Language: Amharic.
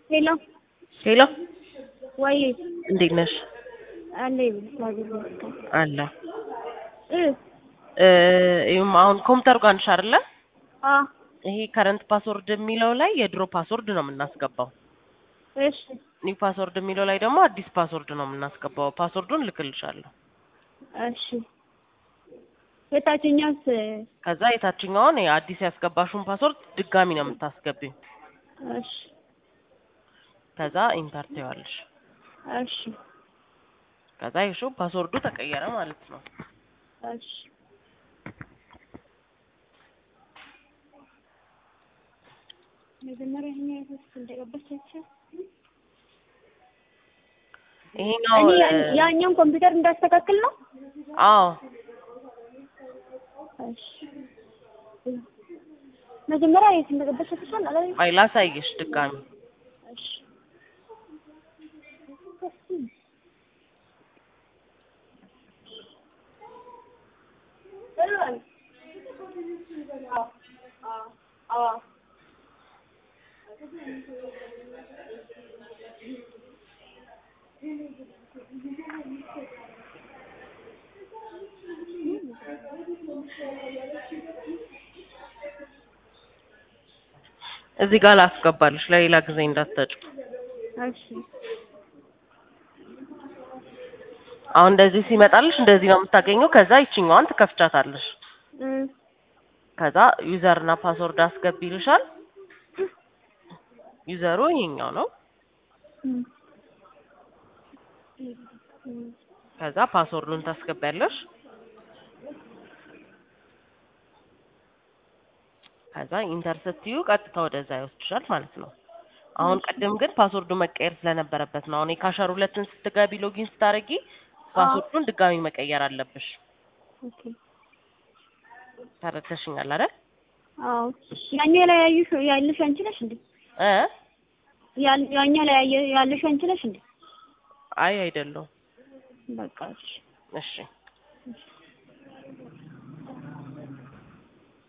ሄሎ ሄሎ ወይ እንዴት ነሽ? አለ አለ እ እ ይኸውም አሁን ኮምፒውተር ጋር ነሽ አይደለ? አ ይሄ ከረንት ፓስወርድ የሚለው ላይ የድሮ ፓስወርድ ነው የምናስገባው። እሺ ኒው ፓስወርድ የሚለው ላይ ደግሞ አዲስ ፓስወርድ ነው የምናስገባው። ፓስወርዱን ልክልሻለሁ። እሺ የታችኛውስ ከዛ የታችኛውን አዲስ ያስገባሽውን ፓስወርድ ድጋሚ ነው የምታስገቢው። እሺ ከዛ ኢንተር ትይዋለሽ። እሺ ከዛ ይሹ ፓስወርዱ ተቀየረ ማለት ነው። እሺ መጀመሪያ ይሄን ያይተስ እንደገባቻችሁ ይሄኛው እኔ እ፣ ያኛውን ኮምፒውተር እንዳስተካክል ነው። አዎ እሺ መጀመሪያ የት እንደገባቻችሁ አላለ አይ ላሳይሽ ድጋሚ እሺ እዚህ ጋር ላስገባልሽ ለሌላ ጊዜ እንዳትጠጩ። እሺ አሁን እንደዚህ ሲመጣልሽ እንደዚህ ነው የምታገኘው። ከዛ ይችኛዋን ትከፍቻታለሽ። እ ከዛ ዩዘር እና ፓስወርድ አስገቢ ይልሻል። ዩዘሩ ይሄኛው ነው። ከዛ ፓስወርዱን ታስገቢያለሽ። ከዛ ኢንተር ስትዩ ቀጥታ ወደዛ ይወስድሻል ማለት ነው። አሁን ቅድም ግን ፓስወርዱ መቀየር ስለነበረበት ነው። አሁን የካሸር ሁለትን ስትገቢ ሎጊን ስታደርጊ ፓስወርዱን ድጋሚ መቀየር አለብሽ። ኦኬ ተረድተሽኛል አይደል? አዎ ያኛው ላይ ያዩሽ ያለሽ አንቺ ነሽ እንዴ? እ ያን- ያኛው ላይ ያየ- ያለሽ አንቺ ነሽ እንዴ? አይ አይደለሁም። በቃ እሺ እሺ